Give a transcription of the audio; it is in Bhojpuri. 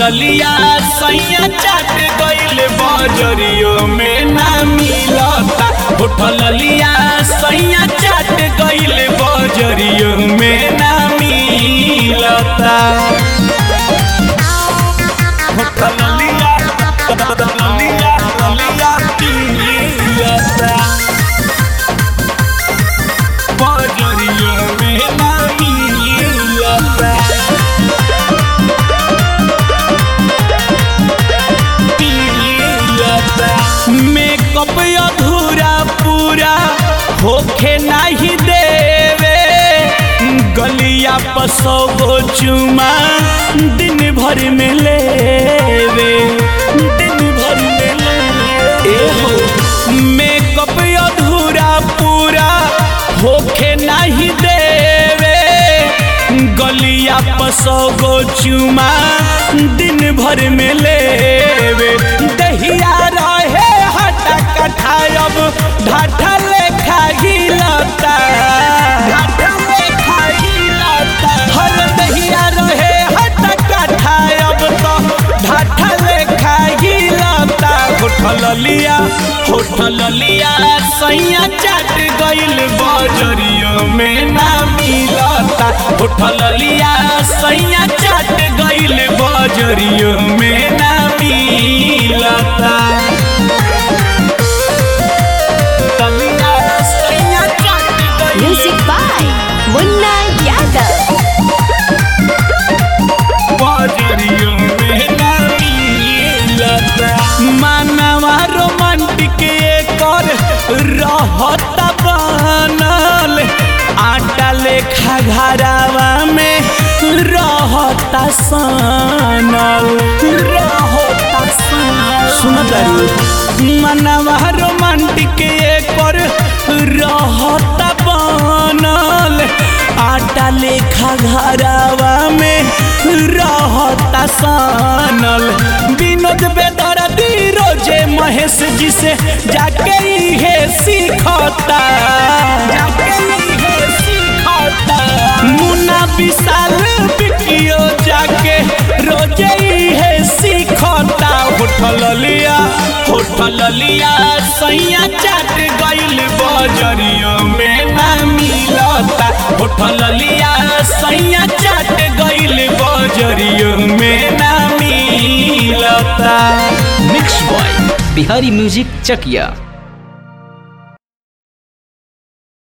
ललिया सैया चाट गइल बजरियो में ना मिलता होठ ललिया सैया चाट गइल बजरियो में ना मिलता होठ ललिया ललिया ललिया मिलता बजरियो में ना मिलता मेकअप अधूरा पूरा होखे नहीं देवे गलिया पर सौ गो चुमा दिन भर में लेवे दिन भर में लेवे हो मेकअप अधूरा पूरा होखे नहीं देवे गलिया पर सौ गो चुमा दिन भर में लेवे दहिया रहे हटा कठायब ढाठा लेखा गिलता ढाठा लेखा गिलता हर दहिया रहे हटा कठायब तो ढाठा लेखा गिलता होठल लिया होठल लिया सैया चाट गइल बजरियो में ना मिलता होठल लिया सैया चाट गइल बजरियो में ना मिलता तलिया सैया चाट गइल Music by Munna Yadav. बजरियो में ना मिलता मानवा रोमांटिक एकर रहत बनल आटा लेखा घरावा में रहता सनल रहता सनल सुन मनवा रोमांटिक एकर रहत बनल आटा लेखा घरावा में रहता सनल विनोद बेदर्दी रोजे महेश जी से जाके इहे सीखता जाके इहे सीखता मुन्ना विशाल बिकियो जाके रोजे इहे सीखता होठल लिया होठल लिया सैया चाट गइल बजरियो में ना मिलता होठल लिया सैया चाट गइल बजरियो में ना मिलता मिक्स बॉय बिहारी म्यूजिक चकिया